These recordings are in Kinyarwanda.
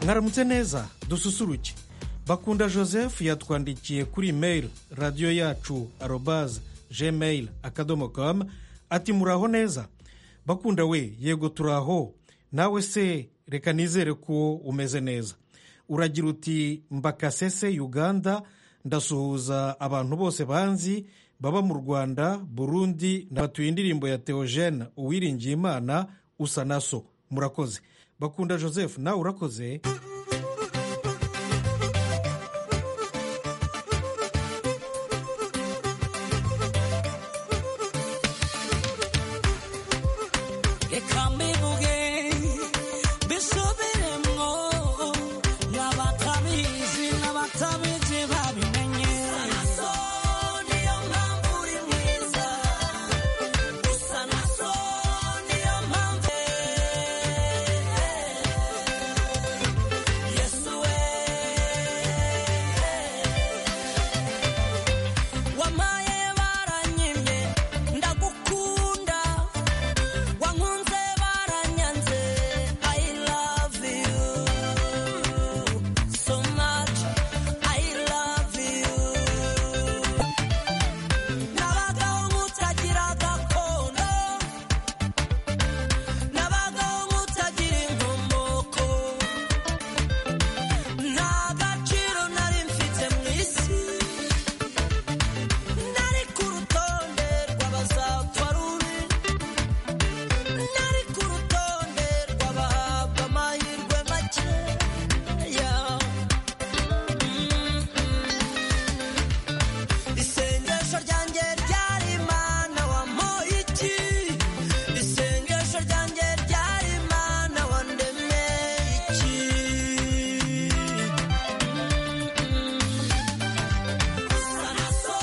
mwaramutse neza dususuruke bakunda joseph yatwandikiye kuri imeri radiyo yacu arobaze gmail akadomo kamu ati muraho neza bakunda we yego turaho nawe se reka nizere ko umeze neza uragira uti mbakasese uganda ndasuhuza abantu bose banzi baba mu rwanda burundi batuye indirimbo ya teogene uwiringiye imana usa na so murakoze bakunda joseph nawe urakoze reka mbivuge bisubiremo n'abatabizi n'abatabizi babimenye so niyo mpamvu uri mwiza usa na so niyo mpamvu yesu we wamaye baranyimye ndagukunda wankunze baranyanze i love you so much i love you nabagaho nk'utagira gakondo nabagaho nk'utagira inkomoko nta gaciro nari mfite mu isi nari ku rutonde rw'abazapfa rubi nari ku rutonde rw'abahabwa amahirwe make Yeah. isengesho ryanjye ryari imana wamuha iki isengesho ryanjye ryari imana wandemeye iki usa na so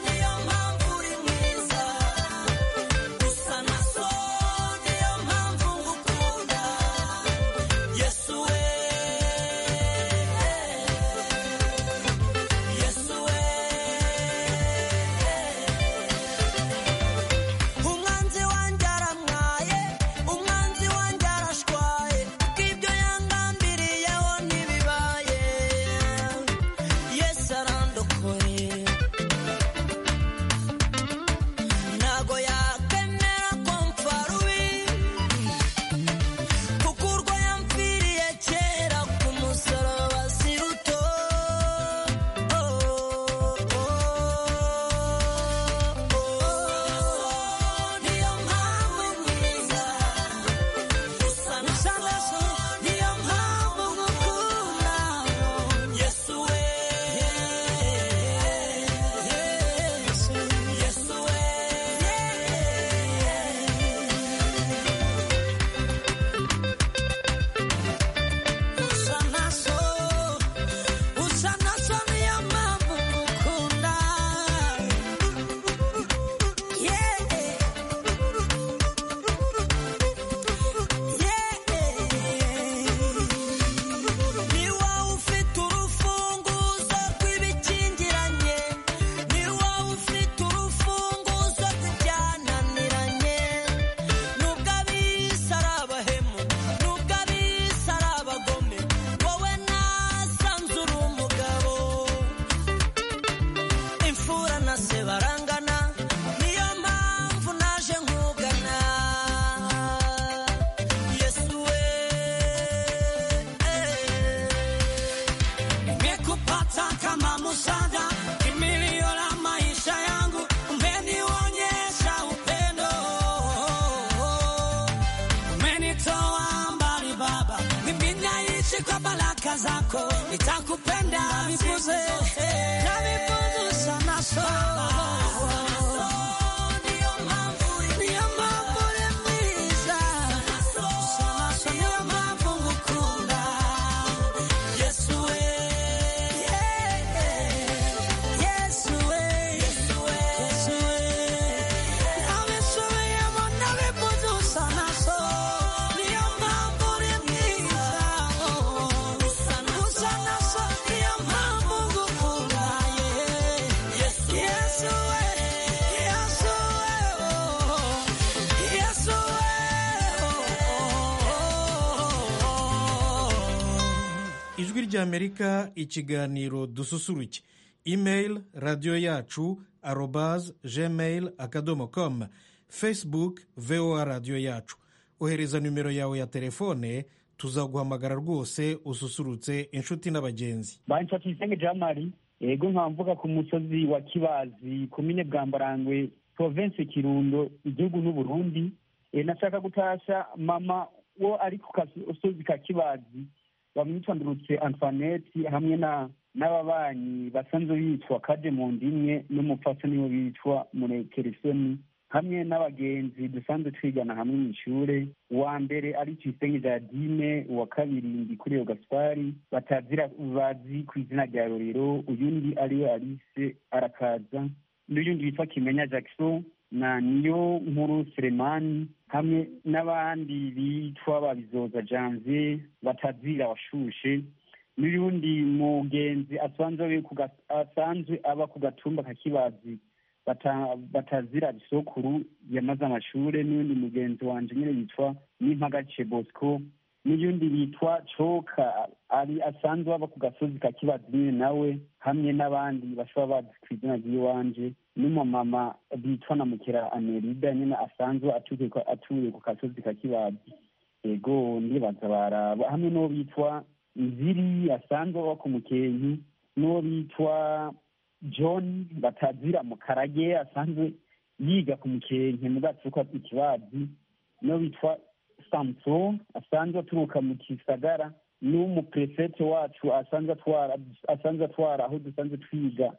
niyo mpamvu uri mwiza usa na so niyo mpamvu ngukunda yesu we yesu we umwanzi wanjye aramwaye umwanzi wanjye arashwaye ko ibyo yangambiriyeho ntibibaye yesi arandokoye ntago yakemera ko mpfa rubi kuko urwo yampfiriye kera ku musaraba si ruto niyo mpamvu mwiza usa na so niyo mpamvu ngukunda yesu we yesu we usa na so usa na so niyo mpamvu ngukunda yeah ni wowe ufite urufunguzo rw'ibikingiranye ni wowe ufite urufunguzo rw'ibyananiranye nubwo abisi ari abahemu nubwo abisi ari abagome wowe nasanze uri umugabo imfura na se barangana niyo mpamvu naje nkugana yesu we Nimekupata kama msaada, kimbilio la maisha yangu, umenionyesha upendo, umenitoa mbali Baba, mimi naishi kwa baraka zako, nitakupenda siku zote. nabikunze usa na so Ndiyo mambo niyo mpamvu uri mwiza usa na so niyo mpamvu ngukunda Yesu we, yesu we Yesu we, yesu we nabisubiyemo nabikunze usa na so niyo mpamvu uri mwiza usa na usa na so niyo mpamvu ngukunda yeah. ry'amerika ikiganiro dususuruke imeyili radiyo yacu arobaze gmail akadomo komu fesibuke vowa radiyo yacu ohereza nimero yawe ya telefone tuzaguhamagara rwose ususurutse inshuti n'abagenzi banshaka isenge jamari yego nkaba mvuga ku musozi wa kibazi komine bwambarangwe province kirundo igihugu n'uburundi Eh, nashaka gutasha mama wo ari ku kasozi ka kibazi bamwitwa ndurutse antoinette hamwe na n'ababanyi basanzwe bitwa kaje mu ndimwe n'umupfasoni niwe bitwa murekeresoni hamwe n'abagenzi dusanzwe twigana hamwe mu ishure uwa mbere ari tuyisenge jardine uwa kabiri ndikuriro gaspari batazira bazi ku izina rya rorero uyundi ariwe alise arakaza n'uyundi witwa kimenya jackson na niyo nkuru seremani hamwe n'abandi bitwa babizoza janvier batazira washushe n'uyundi mugenzi asanzwe ari ku ga- asanzwe aba ku gatumba ka kibazi bata- batazira bisokuru yamaze amashure n'undi mugenzi wanje nyine yitwa nimpagace bosco n'uyundi yitwa coka ari asanzwe aba ku gasozi ka kibazi nyine nawe hamwe n'abandi bashobora bazi ku izina ry'iwanje n'umumama bitwa na mukera amerida nyine asanzwe atuye ku- atuye ku gasozi ka kibazi ego ndibaza baraba hamwe n'uwo bitwa nziri asanzwe aba ku mukenke n'uwo bitwa john batazira mukarage asanzwe yiga ku mukenke mu bwacu ko ikibazi niyo bitwa samson asanzwe aturuka mu gisagara n'umuprefete wacu asanzwe atwara asanzwe atwara aho dusanzwe twiga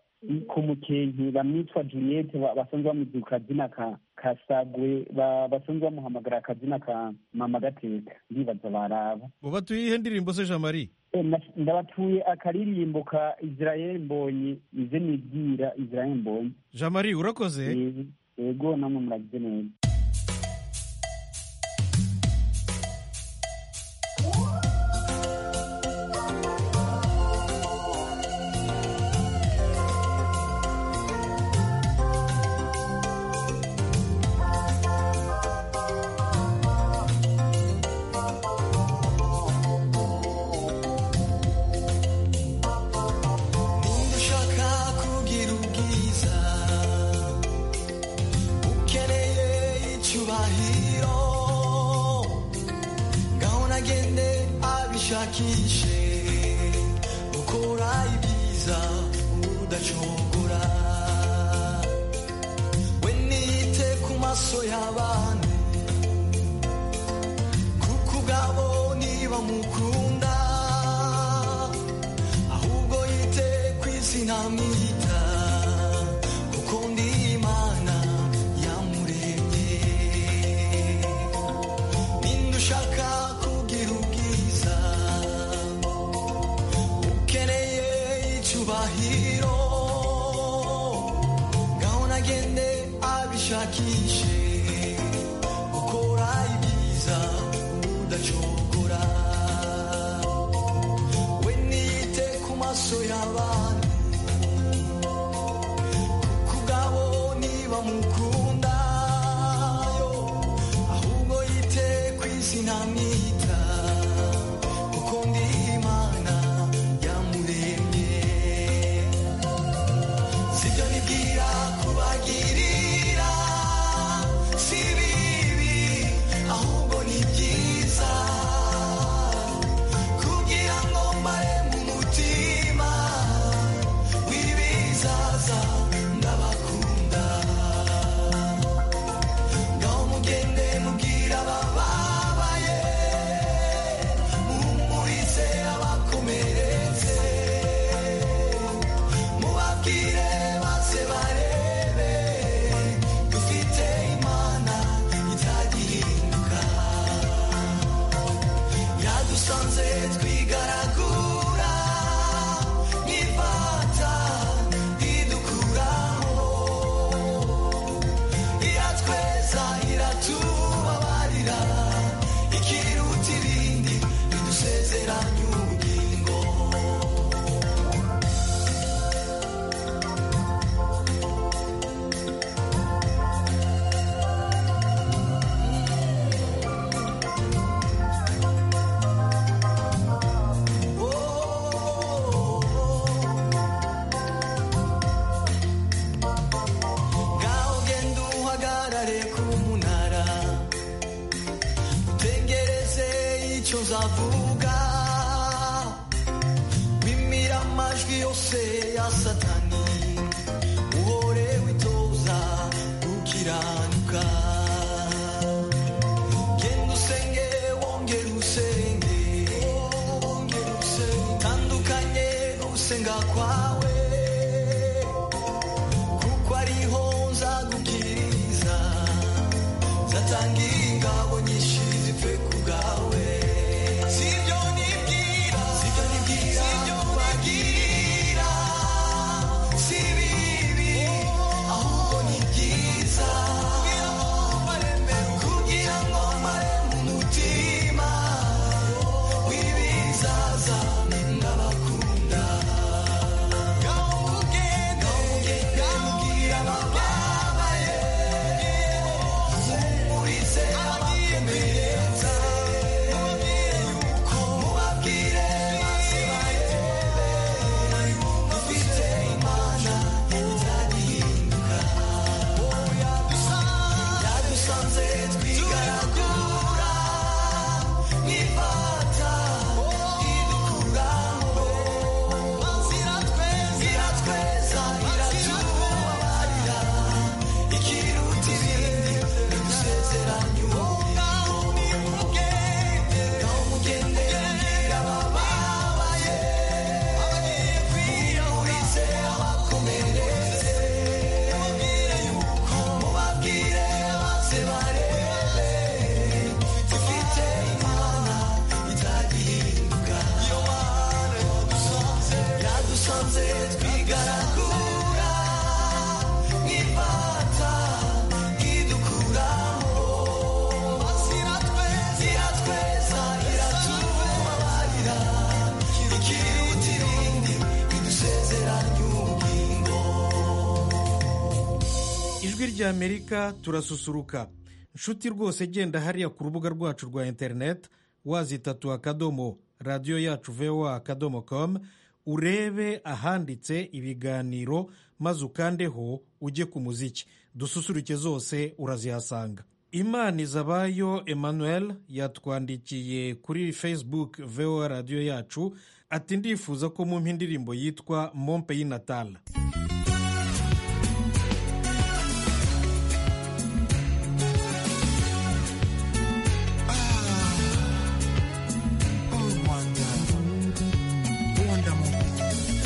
ku mukenke bamwitwa juliette ba- basanzwe bamuzi ku kazina ka kasagwe basanzwe bamuhamagara akazina ka mama gateka ndibaza baraba mu batuye ihe ndirimbo se jean marie Eh, na- ndabatuye akaririmbo ka israel mbonye ize nibwira israel mbonye jean marie urakoze Eh, yego namwe muragize neza Niba ushaka kugira ubwiza ukeneye icyubahiro ngaho nagende abishakishe gukora ibyiza udacogora we niyite ku maso y'abandi kuko ubwabo niba mukunda ahubwo yite ku izina mwita kuko ndi imana yamuremye ninde ushaka kugira ubwiza ukeneye icyubahiro ngaho nagende abishakishe gukora ibyiza udacogora we niyite ku maso y'abandi ku bwabo niba mukunda yo ahubwo yite ku izina mwita kuko ndi imana yamuremye sibyo nibwira kubagirira si bibi ahubwo ni byiza kugira ngo mbare mu mutima w'ibizaza ndabakunda ngaho mugende mubwira abababaye tuzavuga bimira amajwi yose ya satani uhore witoza gukiranuka genda usenge wongera usenge wongera usenge tandukanye no gusenga kwawe kuko ariho nzagukiriza nzatangira ingabo nyinshi zipfe ku bwawe sibyo nibwira sibyo nibwira sibyo nibwira si bibi ahubwo ni byiza kugira ngo mbare mbere kugira ngo mbare mu mutima w'ibizaza ndabakunda gahugende gahubwira ababaye murize abakomereza mubabwire yuko mubabwire maze bayitebe dufite imana izagihinduka wowe yadusanze twigaragura nifata idukuraho ziratweza iratweza iratubabarira ikiruta ibindi idusezeranya ngaho nimugende ngaho mugende mbwira ababaye abagiye kwiyahurize abakomereze mubabwire yuko mubabwire maze barebe dufite imana izagihinduka yohana yadusanze yadusanze twigaragura nk'ifata idukuraho ziratweza iratweza iratubabarira ikiruta ibindi idusezeranya ubugingo ijwi rya amerika turasusuruka inshuti rwose genda hariya ku rubuga rwacu rwa interineti wazitatu akadomo radiyo yacu voa akadomo komu urebe ahanditse ibiganiro maze ukandeho ujye ku muziki dususuruke zose urazihasanga imana izabayo emmanuel yatwandikiye kuri facebook voa radiyo yacu ati ndifuza ko mumpa indirimbo yitwa mompe y'inatala Oh Rwanda, Rwanda mon pays.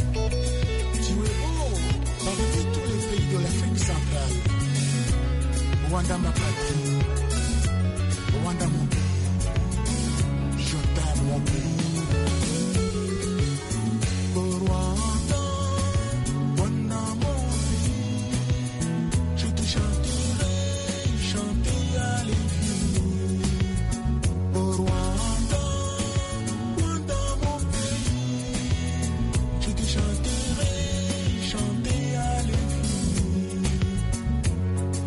Tu es haut dans tous les pays de l'Afrique centrale. Rwanda ma patrie, Rwanda mon pays. Je t'aime mon pays. Oh Rwanda, Rwanda mon pays. Je te chanterai, chanter à l'infini. Oh Rwanda. Rwanda mon pays, je te chanterai, chanter à l'infini.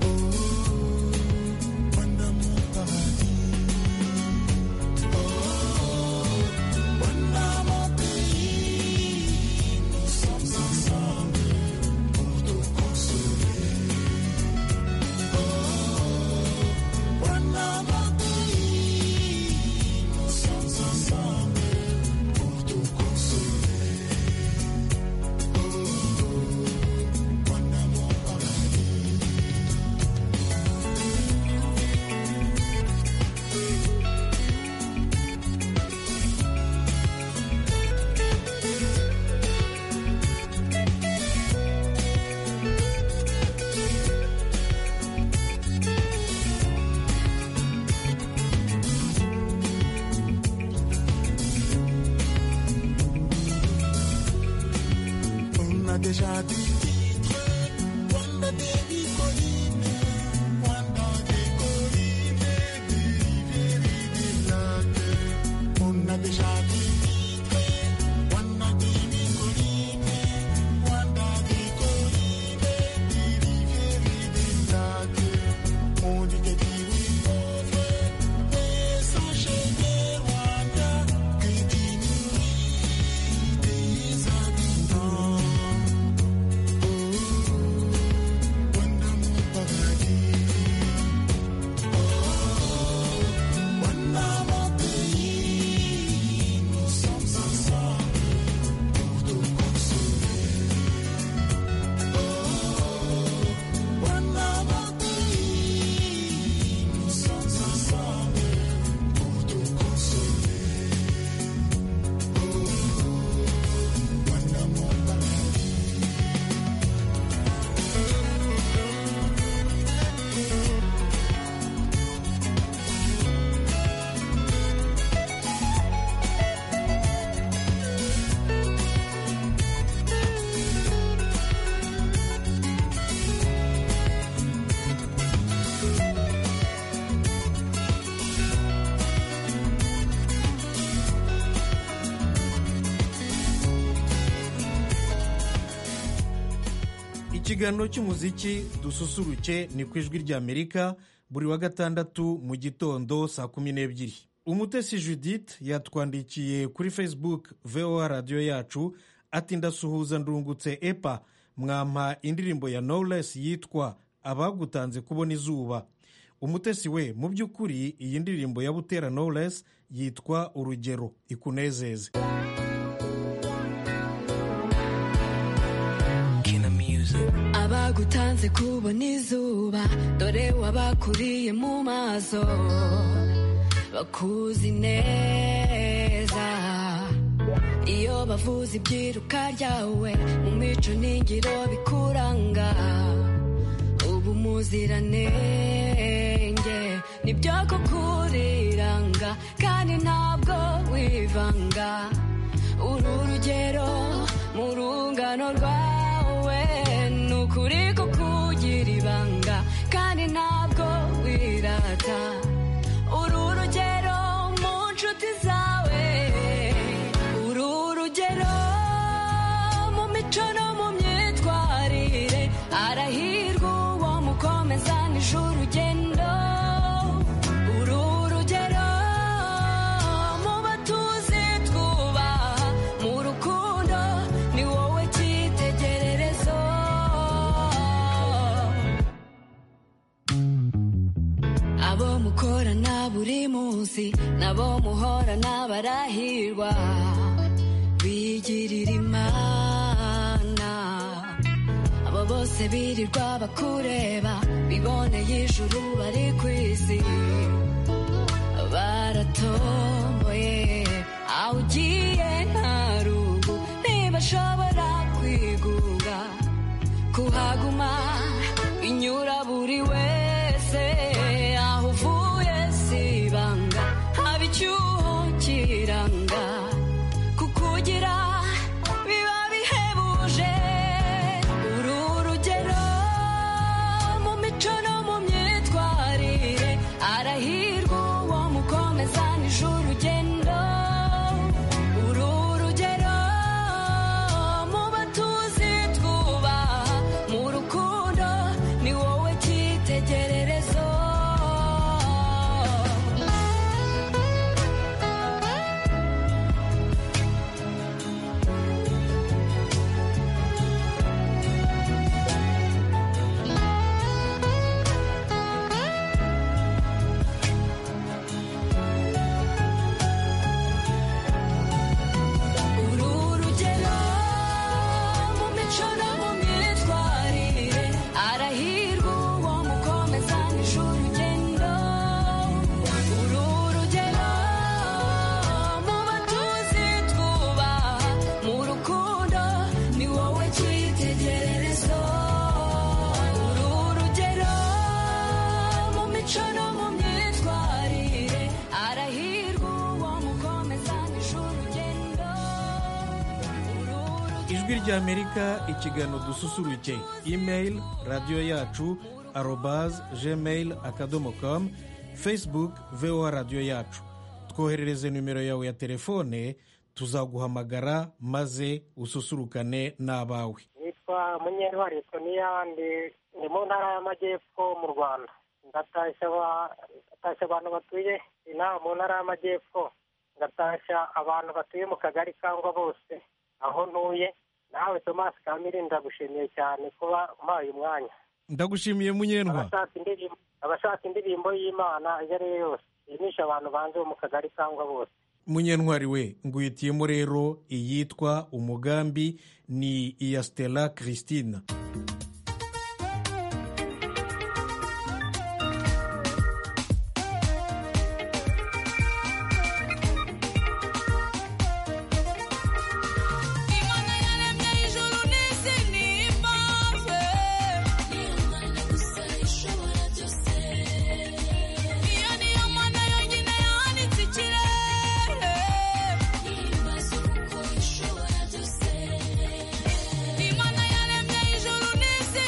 Oh, Rwanda mon paradis, kiganiro cy'umuziki dususuruke ni ku ijwi ry'amerika buri wa gatandatu mu gitondo saa kumi n'ebyiri umutesi judith yatwandikiye kuri facebook voa radiyo yacu ati ndasuhuza ndungutse epa mwampa indirimbo ya knowless yitwa abagutanze kubona izuba umutesi we mu by'ukuri iyi ndirimbo ya butera knowless yitwa urugero ikunezeze abagutanze kubona izuba dore wabakuriye mu maso bakuzi neza iyo bavuze ibyiruka ryawe mu mico n'ingiro bikuranga uba umuziranenge nibyo kukuriranga kandi ntabwo wivanga uru rugero mu rungano rwawe ni ukuri kukugira ibanga kandi ntabwo wirata uru rugero mu nshuti zawe uru rugero mu mico no mu myitwarire arahirwa uwo mukomezanije urugendo uru rugero mu batuzi twubaha mu rukundo ni wowe cyitegererezo abo mukorana buri munsi nabo muhorana barahirwa bigirira imana abo bose birirwa bakureba biboneye ijuru bari ku isi baratomboye aho ugiye nta rugu ntibashobora kwiguga kuhaguma inyura buri wese aho uvuye si ibanga haba icyuho kiranga kukugira biba bihebuje uru rugero mu mico no mu myitwarire arahirwa uwo mukomezanije urugendo uru rugero mu batuzi twubaha mu rukundo ni wowe cyitegererezo uru rugero mu mico no mu myitwarire arahirwa uwo mukomezanije urugendo uru rugero mu batuzi twubaha mu rukundo ni wowe cyitegererezo uru rugero mu mico no mu myitwarire arahirwa uwo mukomezanije urugendo uru rugero ijwi ry'amerika ikiganiro dususuruke imeyili radiyo yacu arobaze gmail akadomo komu facebook voa radiyo yacu twoherereze nimero yawe ya telefone tuzaguhamagara maze ususurukane n'abawe nitwa munyentwari soniya ndi ndi mu ntara y'amajyepfo mu rwanda ndatashya aba- ndatashya abantu batuye inaha mu ntara y'amajyepfo ndatashya abantu batuye mu kagari kangwa bose aho ntuye nawe tomasi kamiri ndagushimiye cyane kuba umpaye umwanya ndagushimiye munyentwa abashaka indirimbo abashaka indirimbo y'imana iyo ari yo yose yimisha abantu banze bo mu kagari kangwa bose munyentwari we nguhitiyemo rero iyitwa umugambi ni iya stella christine Imana yaremye ijuru n'isi n'imbabe Niyo Mana gusa ishobora byose Iyo niyo Mana yonyine yanitse ikirere Ntibaze uko ishobora byose Imana yaremye ijuru n'isi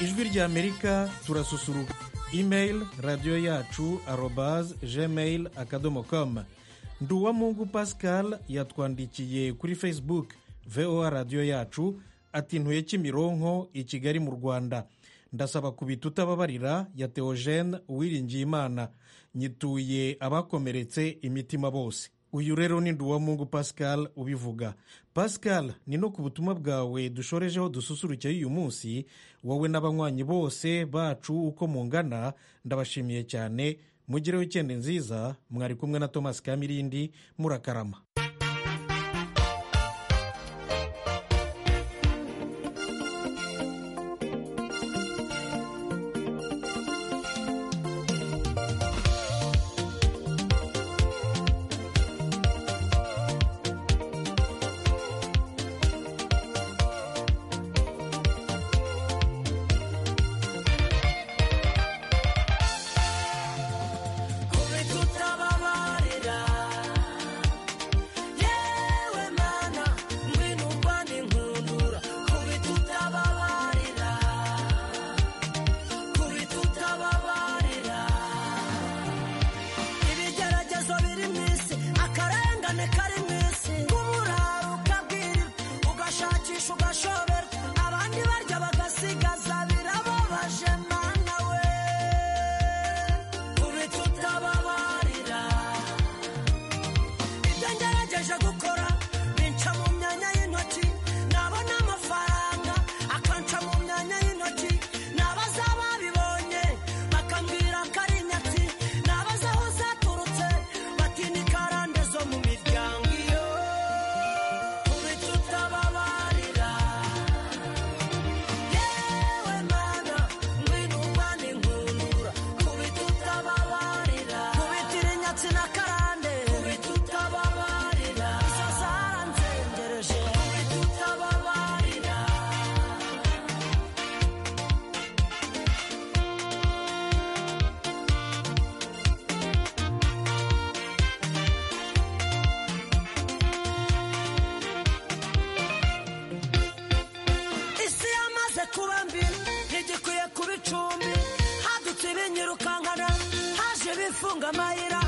ijwi ry'amerika turasusuruka imeyili radiyo yacu arobaze gmail akadomo komu nduwamungu pascal yatwandikiye kuri facebook voa radiyo yacu ati ntuye kimironko i kigali mu rwanda ndasaba kubita utababarira ya teogene uwiringiyimana nyituye abakomeretse imitima bose uyu rero ni nduwamungu pascal ubivuga pascal ni no ku butumwa bwawe dushorejeho dususurukeye uyu munsi wowe n'abanywanyi bose bacu uko mungana ndabashimiye cyane mugire wikende nziza mwari kumwe na thomas kamirindi murakarama Kumbe tutababarira yewe mana ngwino mbane nkundura kumbe tutababarira kumbe tutababarira ibigeragezo biri mu isi akarengane kari mu isi nk'umuraro ukabwirwa ugashakisha ugashobera abandi barya bagasigaza birababaje mana we kube tutababarira ibyo ngerageje gukora binca mu myanya y'intoki nabona amafaranga akanca mu myanya y'intoki nabaza babibonye bakambwira ko ari inyatsi nabaza aho zaturutse batinya karande zo mu miryango iyo kube tutababarira yewe mana ngwino umbane nkundura kubita utababarira kubitira inyatsi na karande kubita utababarira izo zaranzengereje kubita utababarira isi yamaze kuba mbi ntigikwiye kuba icumbi hadutse ibinyirukankana haje bifunga amayira